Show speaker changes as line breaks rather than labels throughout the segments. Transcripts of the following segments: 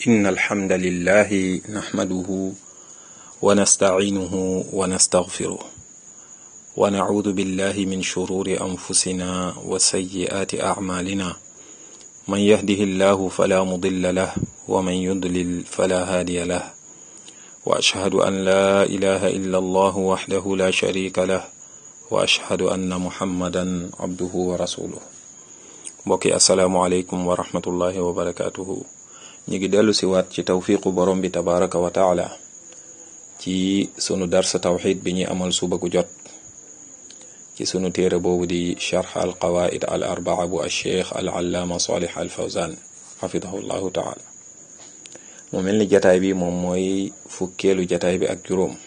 إن الحمد لله نحمده ونستعينه ونستغفره ونعوذ بالله من شرور أنفسنا وسيئات أعمالنا من يهده الله فلا مضل له ومن يضلل فلا هادي له وأشهد أن لا إله إلا الله وحده لا شريك له وأشهد أن محمدا عبده ورسوله mbokki asalaamualeykum wa rahmatullahi wa barakatuhu ñu ngi dellu si waat ci tawfiqu borom bi tabaraka wa taala ci sunu darsa tawxid bi ñuy amal suba gu jot ci sunu téere boobu di charx al qawaid al arbaa bu alcheikh al allaama salih al fawzan xafidahu llahu taala mu mel ni jataay bi moom mooy fukkeelu jataay bi ak juróom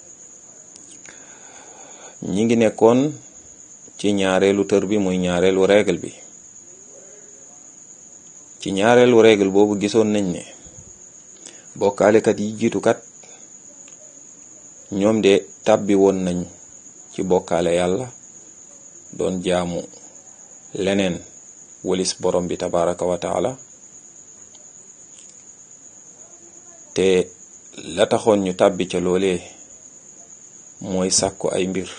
ñi ngi nekkoon ci ñaareelu tër bi muy ñaareelu règle bi ci ñaareelu règle boobu gisoon nañ ne bokkaalekat yi jiitukat ñoom de tàbbi woon nañ ci bokkaale yàlla doon jaamu leneen walis borom bi tabaraka wa taala te la taxoon ñu tàbbi ca loolee mooy sàkku ay mbir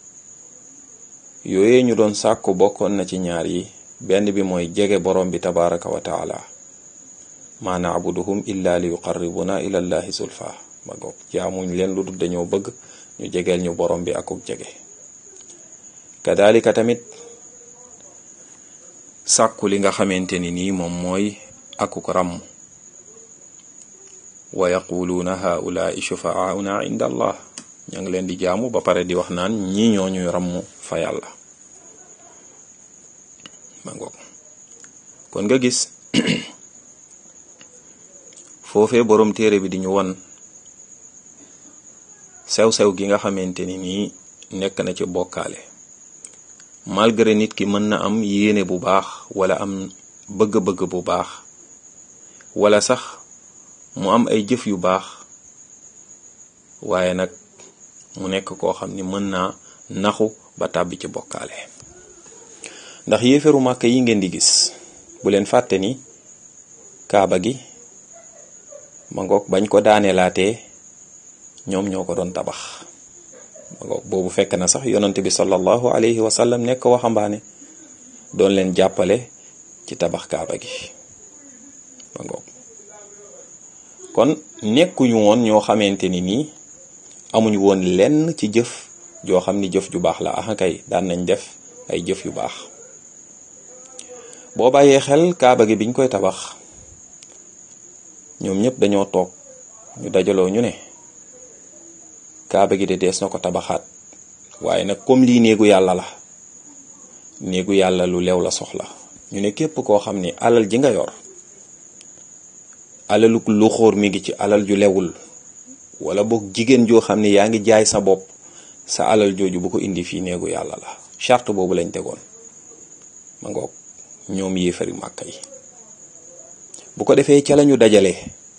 yooyee ñu doon sàkku bokkoon na ci ñaar yi benn bi mooy jege borom bi tabaraka wa taala maa naabuduhum illa li yuqarribuna ila llahi zulfa ba goog jaamuñ leen lu dul dañoo bëgg ñu jegeel ñu borom bi akuk jege kadalika tamit sàkku li nga xamante ni nii moom mooy akuk ràmm wa yaquluuna haulaai shufaauna inda allah ña ngi leen di jaamu ba pare di wax naan ñii ñooñuy ràmm fa yàlla ma ngoog kon nga gis foofee boroom téere bi di ñu won sew-sew gi nga xamante ni nii nekk na ci bokkaale malgré nit ki mën na am yéene bu baax wala am bëgg-bëgg bu baax wala sax mu am ay jëf yu baax waaye nag mu nekk koo xam ni mën naa naxu ba tàbbi ci bokkaale ndax yéeferu màkk yi ngeen di gis bu leen fàtte ni kaaba gi ma ngoog bañ ko daaneelaatee ñoom ñoo ko doon tabax ma ngoog boobu fekk na sax yonante bi sallallahu alayhi wa sallam nekk waxambaane doon leen jàppale ci tabax kaaba gi ma ngoog kon nekkuñu woon ñoo xamante ni nii amuñu woon lenn ci jëf joo xam ni jëf ju baax la ah kay daan nañ def ay jëf yu baax boo bàyyee xel kaaba gi biñ koy tabax ñoom ñëpp dañoo toog ñu dajaloo ñu ne kaaba gi de dees na ko tabaxaat waaye nag comme lii néegu yàlla la néegu yàlla lu lew la soxla ñu ne képp koo xam ni alal ji nga yor alalu lu xóor mi ngi ci alal ju lewul wala boog jigéen joo xam ne yaa ngi jaay sa bopp sa alal jooju bu ko indi fii néegu yàlla la charte boobu lañ tegoon ma ngoog ñoom yéefari màkka yi bu ko defee ca lañu dajale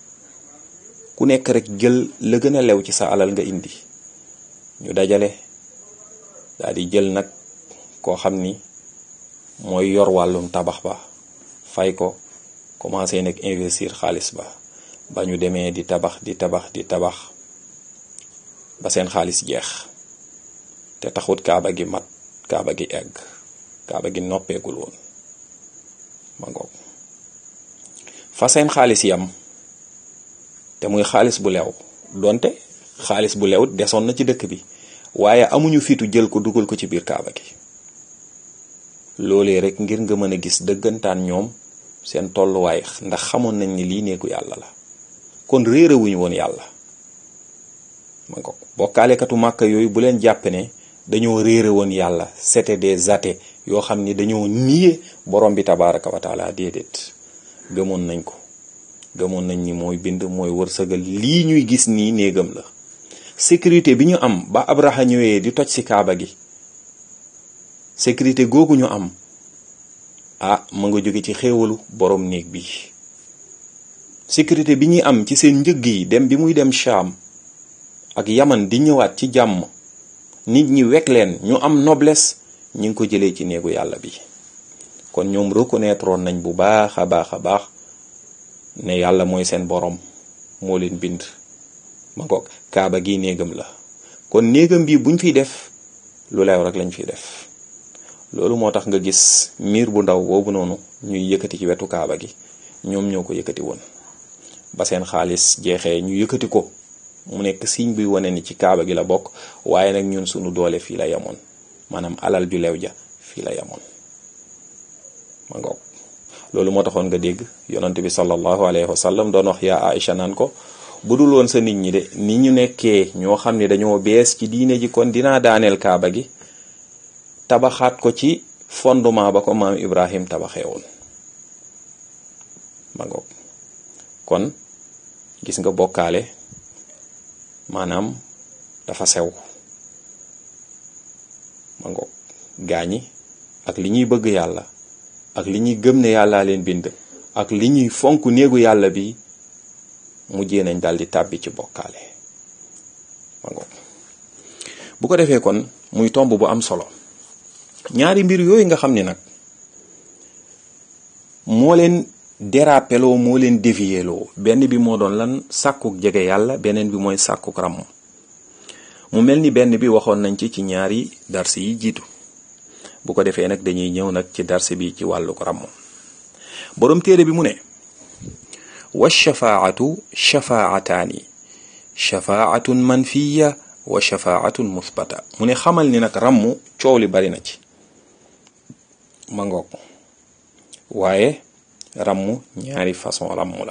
ku nekk rek jël la gën a lew ci sa alal nga indi ñu dajale daal di jël nag koo xam ni mooy yor wàllum tabax ba fay ko commencé nag investir xaalis ba ba ñu demee di tabax di tabax di tabax ba seen xaalis jeex te taxut kaaba gi mat kaaba gi egg kaaba gi noppeegul woon ma ngoog fa seen xaalis yam te muy xaalis bu lew donte xaalis bu lew desoon na ci dëkk bi waaye amuñu fitu jël ko dugal ko ci biir kaaba gi loolee rek ngir nga mën a gis dëggantaan ñoom seen tolluwaay ndax xamoon nañ ni lii néegu yàlla la kon réerewuñu woon yàlla ma ngoog bokkaalekatu màkka yooyu bu leen jàpp ne dañoo réere woon yàlla c'était des athées yoo xam ni dañoo niye borom bi tabaraka wa taala déedéet gëmoon nañ ko gëmoon nañ ni mooy bind mooy wërsëgal lii ñuy gis nii néegam la sécurité bi ñu am ba abraha ñëwee di toj ci kaaba gi sécurité googu ñu am ah ma nga jóge ci xéewalu borom néeg bi sécurité bi ñuy am ci seen njëg yi dem bi muy dem Sham ak Yaman di ñëwaat ci jàmm nit ñi wekk leen ñu am noblesse ñi ngi ko jëlee ci néegu yàlla bi kon ñoom reconnaître nañ bu baax a baax a baax ne yàlla mooy seen borom moo leen bind ma ngoog kaaba gi néegam la kon néegam bi buñ fiy def lu leew rek lañ fiy def loolu moo tax nga gis miir bu ndaw boobu noonu ñuy yëkkati ci wetu kaaba gi ñoom ñoo ko yëkkati woon ba seen xaalis jeexee ñu yëkkati ko mu nekk signe buy wane ni ci kaaba gi la bokk waaye nag ñun sunu doole fii la yemoon maanaam alal ju leew ja fii la yemoon ma ngoog loolu moo taxoon nga dégg yonent bi sallallahu alayhi wa sallam doon wax yaa Aïcha naan ko bu dul woon sa nit ñi de ni ñu nekkee ñoo xam ne dañoo bees ci diine ji kon dinaa daaneel kaaba gi tabaxaat ko ci fondement ba ko maam Ibrahim tabaxee woon ma ngoog kon gis nga bokkaale maanaam dafa sew ma ngoog gaañi ak li ñuy bëgg yàlla ak li ñuy gëm ne yàllaa leen bind ak li ñuy fonk néegu yàlla bi mujjee nañ daal di tàbbi ci bokkaale ma ngoog bu ko defee kon muy tomb bu am solo ñaari mbir yooyu nga xam ni nag moo leen dérapeloo moo leen déviéloo benn bi moo doon lan sàkkuk jege yàlla beneen bi mooy sàkkuk ràmm mu mel ni benn bi waxoon nañ ci ci ñaari darsi yi jiitu bu ko defee nag dañuy ñëw nag ci darsi bi ci wàlluk ràmm boroom téere bi mu ne wa shafaatu shafaataani shafaatun manfiya wa shafaatun musbata mu ne xamal ni nag ràmm coow li bari na ci ma ngoog waaye ràmm ñaari façon ràmm la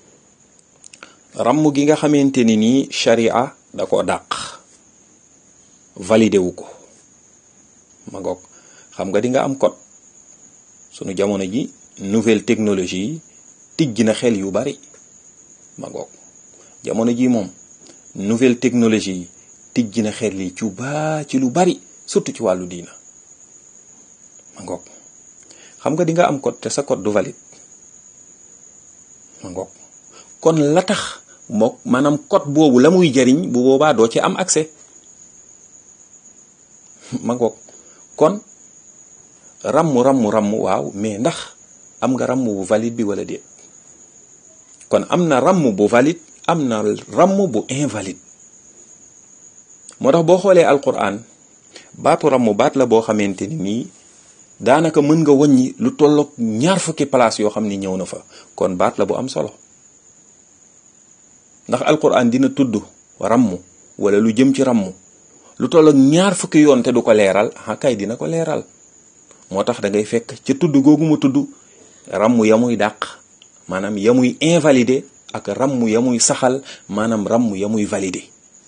ràmm gi nga xamante ni nii sharia da ko dàq validé wu ko ma ngoog xam nga di nga am code sunu jamono ji nouvelle technologie yi tijj na xel yu bari ma ngoog jamono ji moom nouvelle technologie yi tijj na xel yi ci baa ci lu bari surtout ci wàllu diina ma ngoog xam nga di nga am code te sa code du valide ma ngoog kon la tax mook maanaam code boobu la muy jariñ bu boobaa doo ci am accès ma ngoog kon rammu rammu rammu waaw mais ndax am nga ramm bu valide bi wala déet kon am na ramm bu valide am na ramm bu invalide moo tax boo xoolee alquran baatu ramm baat la boo xamante ni nii daanaka mën nga wàññi lu tolloog ñaar fukki place yoo xam ni ñëw na fa kon baat la bu am solo ndax alquran dina tudd ramm wala lu jëm ci ramm lu tolloog ñaar fukki yoon te du ko leeral ah kay dina ko leeral moo tax da ngay fekk ca tudd googu mu tudd ramm ya muy dàq maanaam ya muy invalidé ak ramm ya muy saxal maanaam ramm ya muy validé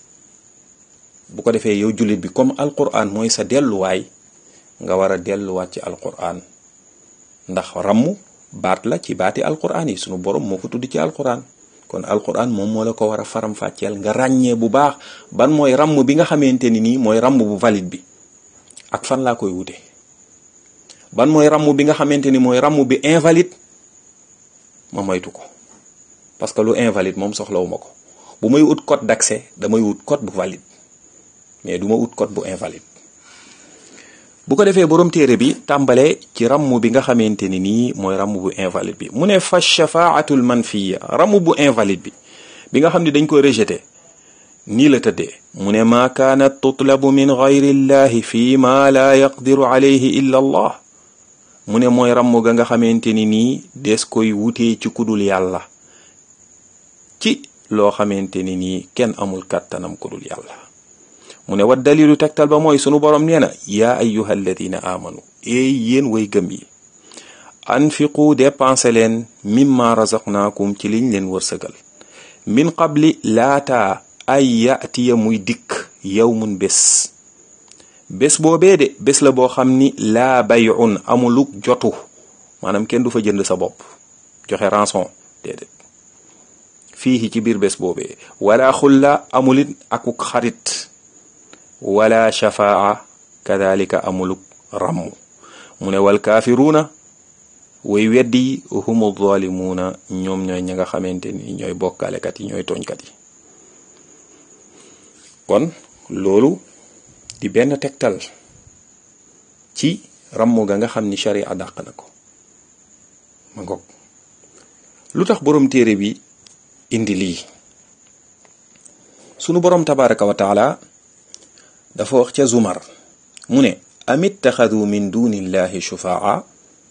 bu ko defee yow jullit bi comme alquran mooy sa delluwaay nga war a delluwaat ci alquran ndax ramm baat la ci baati alquran yi sunu borom moo ko tudd ci alquran kon alquran moom moo la ko war a faram-fàcceel nga ràññee bu baax ban mooy ramm bi nga xamante ni nii mooy ramm bu valide bi ak fan laa koy wute ban mooy ramm bi nga xamante ni mooy ramm bi invalide ma moytu ko parce que lu invalide moom soxlawuma ko bu may ut code d'accès damay wut code bu valide mais du ma ut code bu invalide bu ko defee borom téere bi tàmbale ci ramm bi nga xamante ni nii mooy ramm bu invalide bi mu ne fa shafaatul manfiya ramm bu invalide bi bi nga xam ne dañ ko rejeté nii la tëddee mu ne maa kaanat tutlabu min gayri llahi fi ma la yaqdiru alayhi illa allah mu ne mooy ramm ga nga xamante ni nii des koy wutee ci kudul yàlla ci loo xamante ni nii kenn amul kàttanam kudul yàlla mu ne wa dalilu tegtal ba mooy sunu borom nee na yaa ayyuha alladina amanu eey yéen way gëm yi anfiqu dépensé leen mimma razaqnaakum ci liñ leen wërsëgal min qabli laata ay yatiya muy dikk yawmun bés bés boobee de bés la boo xam ni laa bayun amuluk jotu maanaam kenn du fa jënd sa bopp joxe rançon déedéet fii ci biir bés boobee wala xulla amulit akuk xarit wala shafaa kadalika amuluk ramm mu ne wal kaafiruuna way weddi yi humu zalimuuna ñoom ñooy ña nga xamante ni ñooy bokkaalekat yi ñooy tooñkat yi kon loolu di benn tegtal ci ramm ga nga xam ni sharia dàq na ko ma ngoog lu tax borom téere bi indi lii sunu borom tabaraka wa taala dafa wax ca zumar mu ne am ittaxadu min dunillahi shufaa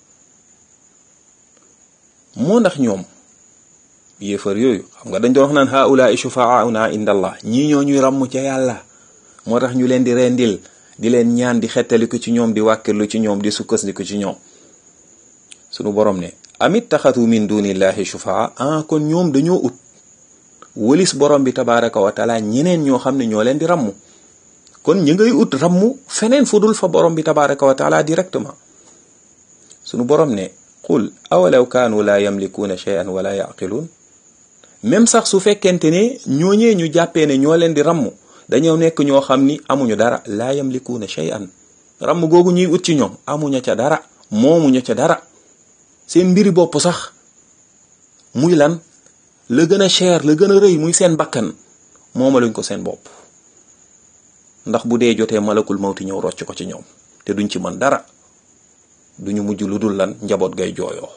moo ndax ñoom yéefar yooyu xam nga dañ doon wax naan haulaai shufaauna inda allah ñii ñoo ñuy ràmm ca yàlla moo tax ñu leen di rendil di leen ñaan di xettaliku ci ñoom di wàkkirlu ci ñoom di sukkandiku ci ñoom sunu borom ne amit taxatu min dunillahi shufaa ah kon ñoom dañoo ut wëlis borom bi tabaraka wa taala ñeneen ñoo xam ne ñoo leen di ràmm kon ñi ngay ut ràmm feneen fu dul fa borom bi tabaraka wa taala directement sunu borom ne qul awalaw kaanu laa yamlikuuna shay'an wala yaqiluun même sax su fekkente ne ñooñee ñu jàppee ne ñoo leen di ràmm dañoo nekk ñoo xam ni amuñu dara laa yamlikuuna shay'an ràmm googu ñuy ut ci ñoom amuñu ca dara moomuñu ca dara seen mbiri bopp sax muy lan la gën a cher la gën a rëy muy seen bakkan moomaluñ ko seen bopp ndax bu dee jotee malakul mawti ñëw rocc ko ci ñoom te duñ ci mën dara duñu mujj lu dul lan njaboot gay jooyoo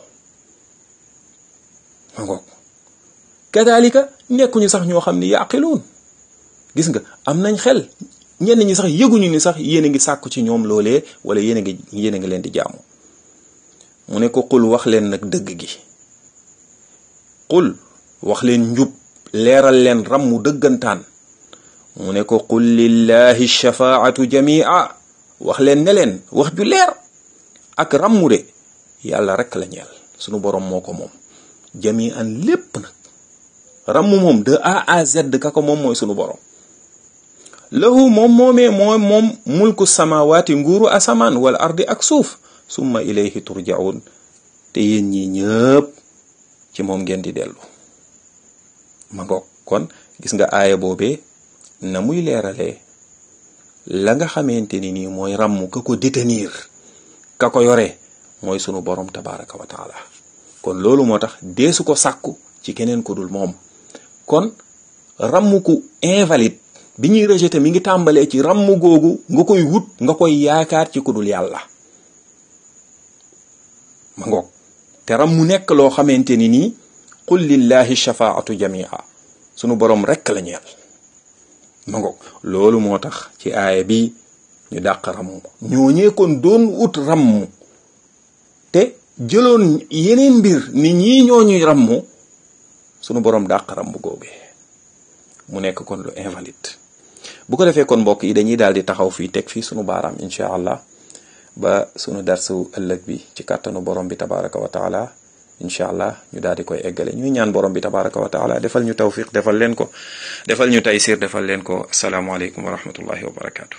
ma ngoog kadalika nekkuñu sax ñoo xam ni yaqiluun gis nga am nañ xel ñenn ñi sax yëguñu ni sax yéen a ngi sàkku ci ñoom loolee wala yéen a ngi yéen a ngi leen di jaamu mu ne ko qul wax leen nag dëgg gi qul wax leen njub leeral leen rammu dëggantaan mu ne ko qul lillahi shafaatu jamia wax leen ne leen wax ju leer ak rammu de yàlla rek la ñeel sunu borom moo ko moom jamian lépp nag rammu moom de A à Z ka ko moom mooy sunu borom lahu moom moomee mooy moom mulku samawaati nguuru asamaan wal ardi ak suuf summa ilayhi turjaun te yéen ñi ñëpp ci moom ngeen di dellu ma ngoog kon gis nga aaya boobee na muy leeralee la nga xamante ni nii mooy ràmm ka ko détenir ka ko yore mooy sunu borom tabaraka wa taala kon loolu moo tax deesu ko sàkku ci keneen ku dul moom kon ràmm ku invalide bi ñuy rejeté mi ngi tàmbalee ci ràmm googu nga koy wut nga koy yaakaar ci ku dul yàlla ma ngoog te ram mu nekk loo xamante ni nii qul lillahi shafaatu jamia sunu borom rekk la ñeel ma ngoog loolu moo tax ci aaya bi ñu dàq ramm ñooñee kon doon ut ramm te jëloon yeneen mbir ni ñii ñooñuy ramm sunu borom dàq ramm googee mu nekk kon lu invalide bu ko defee kon mbokk yi dañuy daal di taxaw fii teg fii sunu baaraam incha allah ba sunu darsu ëllëg bi ci kàttanu borom bi tabaraka wa taala incha allah ñu daal di koy eggale ñuy ñaan borom bi tabaraka wa taala defal ñu tawfiq defal leen ko defal ñu taysir defal leen ko asalaamualeykum wa rahmatullahi wa barakaatu.